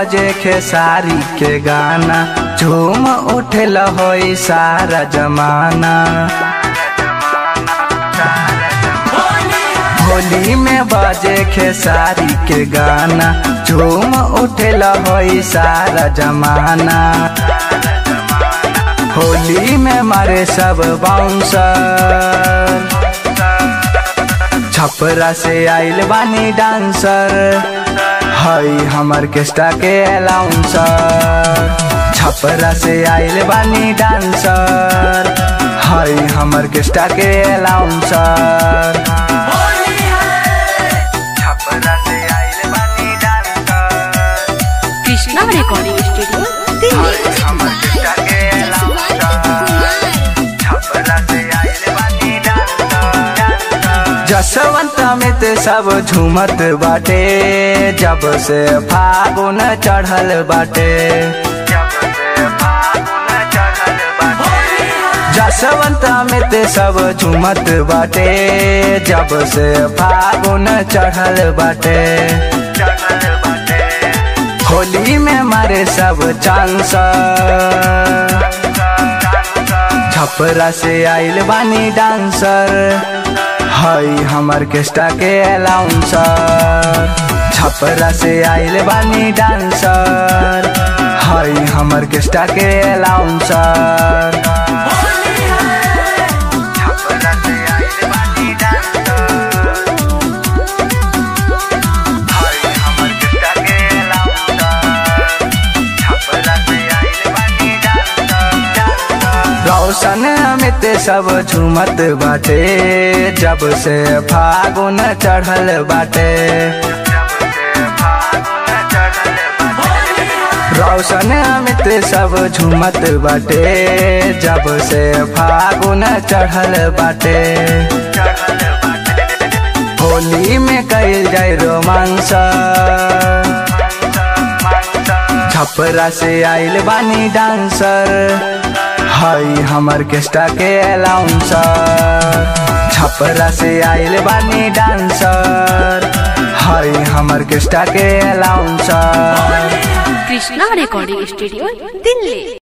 बजे खेसारी के गाना झूम उठल होई सारा जमाना होली में बजे खेसारी के गाना झूम उठल होई सारा जमाना होली में मारे सब बाउंसर छपरा से आइल बानी डांसर हई हमर केस्टा के अलाउंसर छपरा से आइल बानी डांसर हई हमर केस्टा के अलाउंसर छपरा से आइल बानी dancer Krishna recording studio Delhi हमर केस्टा के अलाउंसर छपरा से आइल बानी डांसर जसवंत में ते सब झूमत बाटे जब से फागुन चढ़ल बाटे जसवंत में ते सब झूमत बाटे जब से फागुन चढ़ल बाटे होली में मारे सब चांस छपरा से आइल बानी डांसर हई हमर केस्टा के अलाउंसर छपरा से आइल बानी डांसर हई हमर केस्टा के अलाउंसर छपरा से आइल बानी डांसर हई हमर केस्टा के अलाउंसर छपरा से आइल बानी डांसर रौशन अमित सब झूमत बाटे जब से फागुन चढ़ल बाटे रौशन अमित सब झूमत बाटे जब से फागुन चढ़ल बाटे होली में कैल जाए रोमांस छपरा से आइल बानी डांसर हई हमर केस्टा के अलाउंसर छपरा से आइल बानी डांसर हई हमर केस्टा के announcer Krishna recording studio Delhi